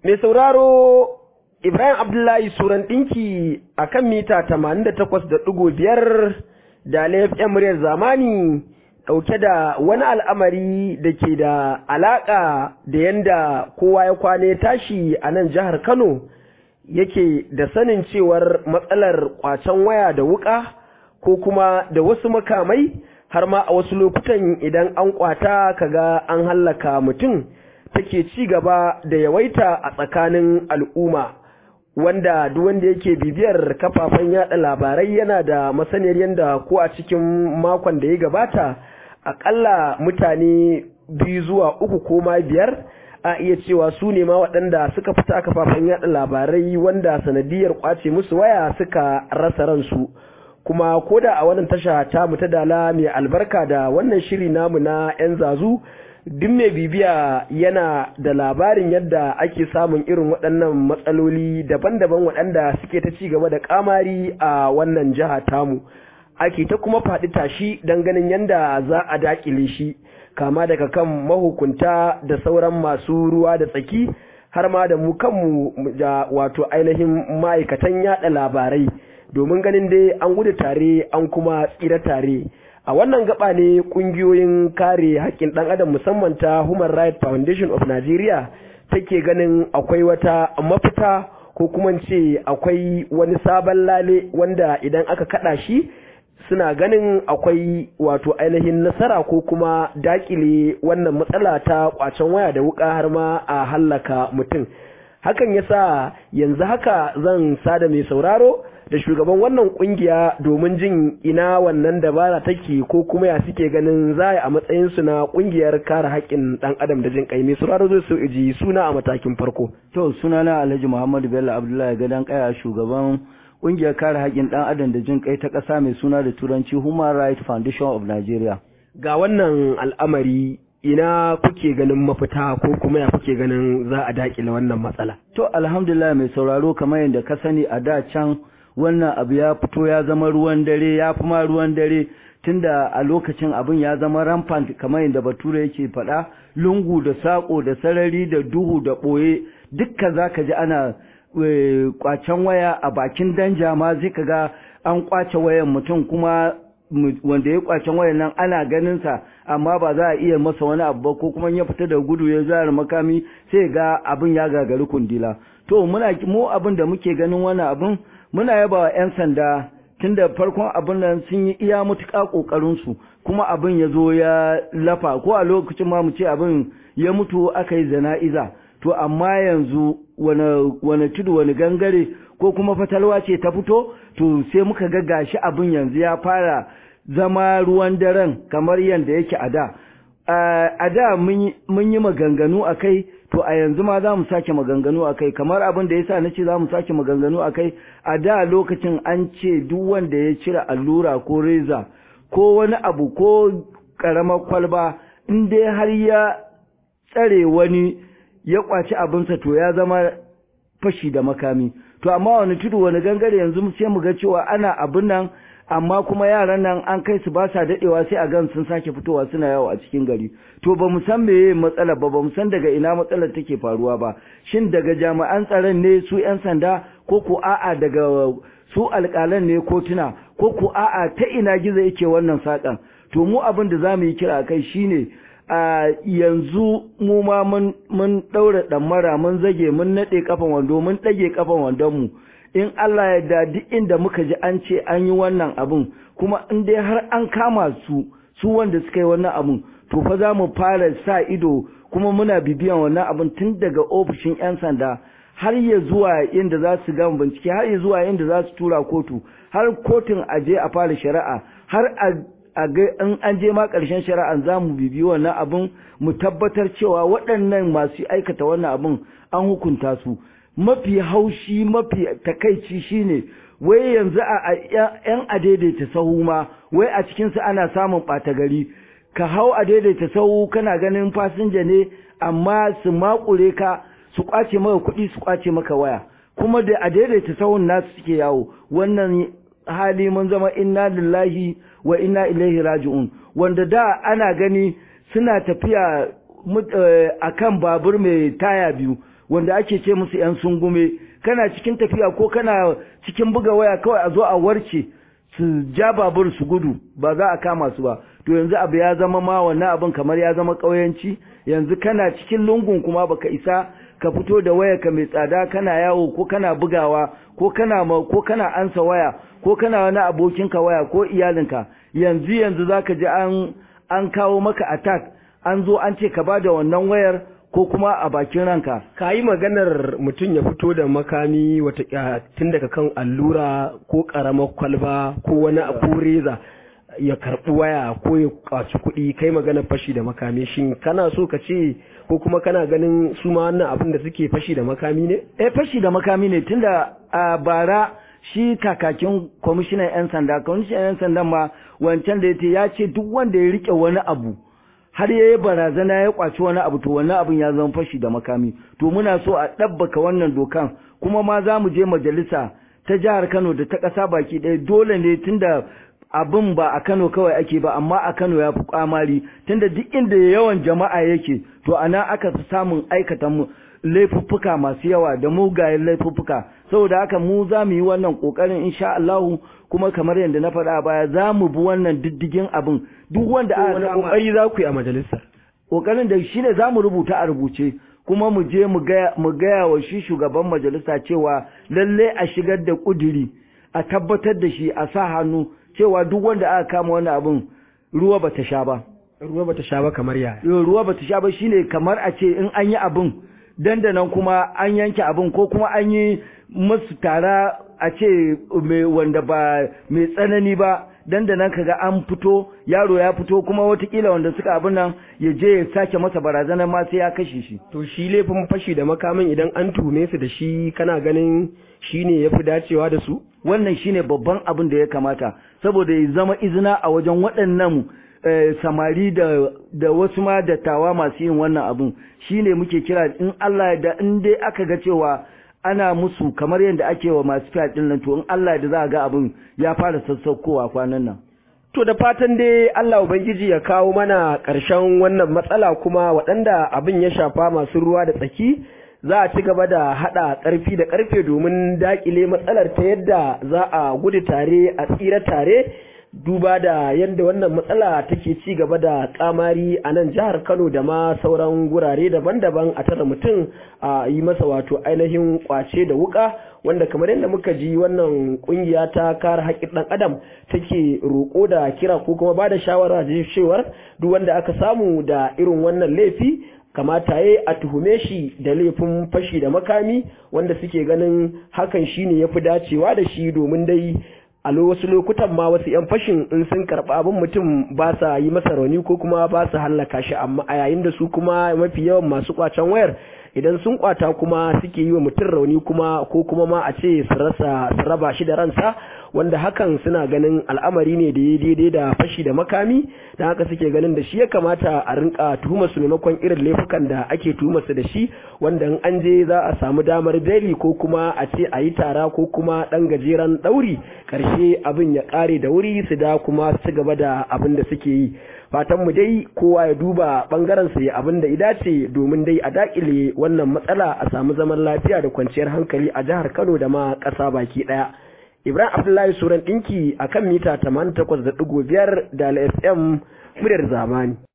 Mai sauraro Ibrahim Abdullahi Suran ɗinki a kan mita 88.5 da laifin muryar zamani ɗauke da wani al'amari da ke da alaƙa da yanda kowa ya kwane tashi a nan jihar Kano yake da sanin cewar matsalar ƙwacen waya da wuƙa ko kuma da wasu makamai har ma a wasu lokutan idan an ƙwata kaga an hallaka mutum. take ci gaba da yawaita a tsakanin al'umma wanda duk wanda yake bibiyar kafafen yada labarai yana da masaniyar yadda ko a cikin makon da ya gabata akalla mutane biyu zuwa uku ko ma biyar a iya cewa su ne ma waɗanda suka fita kafafen yada labarai wanda sanadiyar kwace musu waya suka rasa ransu kuma koda a wannan tasha ta mu ta dala mai albarka da wannan shiri namu na 'yan zazu duk mai bibiya yana da labarin yadda ake samun irin waɗannan matsaloli daban-daban waɗanda suke ta ci gaba da kamari a wannan jiha tamu ake ta kuma faɗi tashi don ganin yadda za a daƙile shi kama daga kan mahukunta da sauran masu ruwa da tsaki har ma da mu kanmu da wato ainihin ma'aikatan yaɗa labarai domin ganin dai an gudu tare an kuma tsira tare a wannan gaba ne kungiyoyin kare haƙƙin ɗan adam musamman ta human rights foundation of nigeria take ganin akwai wata mafita ko kuma ce akwai wani sabon lale wanda idan aka kaɗa shi suna ganin akwai wato ainihin nasara ko kuma dakile wannan matsala ta kwacen waya da wuka har ma a hallaka mutum hakan yasa yanzu haka zan sada mai sauraro da shugaban wannan kungiya domin jin ina wannan dabara take ko kuma ya suke ganin za a matsayin su na kungiyar kare haƙƙin ɗan adam da jin kai mai sauraro zai so iji suna a matakin farko to suna na Alhaji Muhammadu Bello Abdullahi gadan kaya shugaban kungiyar kare haƙƙin ɗan adam da jin kai ta ƙasa mai suna da turanci Human Rights Foundation of Nigeria ga wannan al'amari ina kuke ganin mafita ko kuma ya kuke ganin za a daƙile wannan matsala to alhamdulillah mai sauraro kamar yadda ka sani a da can wannan abu ya fito ya zama ruwan dare ya fi ma ruwan dare tunda a lokacin abin ya zama rampant kamar yadda bature yake faɗa lungu da saƙo da sarari da duhu da ɓoye dukka za ka ji ana kwacen waya a bakin danja ma zai ka ga an kwace wayan mutum kuma wanda ya kwacen wayan nan ana ganin sa amma ba za a iya masa wani abu ba ko kuma ya fita da gudu ya zara makami sai ga abin ya gagari kundila to muna mu abin da muke ganin wannan abin muna yaba wa 'yan sanda tunda farkon abin nan sun yi iya mutuƙa ƙoƙarinsu kuma abin ya zo ya lafa ko a lokacin ma mu ce abin ya mutu aka yi zana'iza to amma yanzu wani tudu wani gangare ko kuma fatalwa ce ta fito to sai muka ga gashi abin yanzu ya fara zama ruwan daren kamar yadda yake a da a da mun yi maganganu a kai to a yanzu ma za mu sake maganganu a kai kamar abin da ya sa na ce za mu sake maganganu a kai a da lokacin an ce duk wanda ya cire allura ko reza ko wani abu ko ƙaramar kwalba in dai har ya tsare wani ya kwaci abinsa to ya zama fashi da makami to amma wani tudu wani gangare yanzu sai mu ga cewa ana abin nan amma kuma yaran nan an kai su ba sa dadewa sai a gan sun sake fitowa suna yawo a cikin gari to ba mu san meye matsalar ba ba mu san daga ina matsalar take faruwa ba shin daga jami'an tsaron ne su yan sanda ko ko a'a daga su alƙalan ne kotuna ko ko a'a ta ina gizo yake wannan sakan to mu abin da zamu yi kira kai shine a yanzu mu ma mun mun daura damara mun zage mun nade kafan wando mun dage kafan wandon mu in Allah ya da duk inda muka ji an ce an yi wannan abun kuma in dai har an kama su su wanda suka yi wannan abun to fa za mu fara sa ido kuma muna bibiyan wannan abun tun daga ofishin 'yan sanda har ya zuwa inda za su gama bincike har ya zuwa inda za su tura kotu har kotun a je a fara shari'a har a ga in an je ma ƙarshen shari'an za mu bibi wannan abun mu tabbatar cewa waɗannan masu aikata wannan abun an hukunta su mafi haushi mafi takaici shine wai yanzu a yan adaidaita sahu ma wai a cikinsu ana samun ɓata gari ka hau adaidaita sahu kana ganin fasinja ne amma su makure ka su kwace maka kuɗi su kwace maka waya kuma da adaidaita sahun nasu suke yawo wannan hali mun zama inna lillahi wa inna ilaihi raji'un wanda da ana gani suna tafiya akan babur mai taya biyu wanda ake ce musu yan sungume kana cikin tafiya ko kana cikin buga waya kawai a zo a warce su ja babur su gudu ba za a kama su ba to yanzu abu ya zama ma wannan abin kamar ya zama ƙauyanci yanzu kana cikin lungun kuma baka isa ka fito da waya ka mai tsada kana yawo ko kana bugawa ko kana ko kana ansa waya ko kana wani abokinka waya ko iyalinka yanzu yanzu zaka ji an an kawo maka attack an zo an ce ka bada wannan wayar ko kuma a bakin ranka ka yi maganar mutum ya fito da makami wata tun daga kan allura ko karamar kwalba ko wani ko reza ya karɓi waya ko ya kwaci kuɗi kai magana fashi da makami shin kana so ka ce ko kuma kana ganin su ma wannan abin da suke fashi da makami ne eh fashi da makami ne tunda a bara shi kakakin kwamishinan yan sanda kwamishinan yan sandan ma wancan da yace ya ce duk wanda ya rike wani abu har ya yi barazana ya kwaci wani abu to wannan abin ya zama fashi da makami to muna so a ɗabbaka wannan dokan kuma ma za mu je majalisa ta jihar Kano da ta ƙasa baki ɗaya dole ne tunda abin ba a Kano kawai ake ba amma a Kano ya fi kwamari tunda duk inda yawan jama'a yake to ana aka fi samun aikata mu laifuffuka masu yawa da mugayen laifuffuka saboda haka mu za mu yi wannan kokarin insha Allah kuma kamar yadda na faɗa a baya za mu bi wannan diddigin abin duk wanda aka wani kokari za ku yi a majalisar kokarin da shine za mu rubuta a rubuce kuma mu je mu gaya wa shi shugaban majalisa cewa lalle a shigar da kuduri a tabbatar da shi a sa hannu cewa duk wanda aka kama wani abin ruwa bata sha ba ruwa bata sha ba kamar yaya ruwa bata sha ba shine kamar a ce in an yi abin dandanan kuma an yanke abin ko kuma an yi musu tara a ce wanda ba mai tsanani ba dandanan kaga an fito yaro ya fito kuma watakila wanda suka abin nan ya je ya sake masa barazanar ma sai ya kashe shi to shi laifin fashi da makamin idan an tume su da shi kana ganin shine yafi dacewa da su wannan shine babban abin da ya kamata saboda ya zama izina a wajen waɗannan samari da da wasu ma dattawa masu yin wannan abun shine muke kira in Allah da in dai aka ga cewa ana musu kamar yadda ake wa masu fiya din nan to in Allah da za a ga abin ya fara sassaukowa kwanan nan to da fatan dai Allah ubangiji ya kawo mana ƙarshen wannan matsala kuma waɗanda abin ya shafa masu ruwa da tsaki za a ci gaba da haɗa ƙarfi da ƙarfe domin daƙile matsalar ta yadda za a gudu tare a tsira tare duba da yadda wannan matsala take ci gaba da kamari a nan jihar Kano da ma sauran gurare daban-daban a tara mutum a yi masa wato ainihin kwace da wuka wanda kamar yadda muka ji wannan kungiya ta kare haƙƙin ɗan adam take roƙo da kira ko kuma ba da shawara da cewar duk wanda aka samu da irin wannan laifi kamata ya a tuhume shi da laifin fashi da makami wanda suke ganin hakan shine yafi dacewa da shi domin dai a wasu lokutan ma wasu 'yan fashin in sun karɓi abin mutum ba sa yi masa rauni ko kuma ba su hallaka shi amma a yayin da su kuma mafi yawan masu kwacen wayar idan sun kwata kuma suke yi wa mutum rauni kuma ko kuma ma a ce su rasa su raba shi da ransa wanda hakan suna ganin al'amari ne da ya daidai da fashi da makami da haka suke ganin da shi ya kamata a rinka tuhumar su maimakon irin laifukan da ake tuhumar su da shi wanda in an je za a samu damar beli ko kuma a ce a yi tara ko kuma dan gajeren dauri karshe abin ya kare da wuri su da kuma su gaba da abin da suke yi fatan mu dai kowa ya duba bangaren sa ya abin da idace domin dai a dakile wannan matsala a samu zaman lafiya da kwanciyar hankali a jihar Kano da ma ƙasa baki ɗaya. Ibrahim Abdullahi Suran ɗinki a kan mita 88.5 da FM muryar zamani.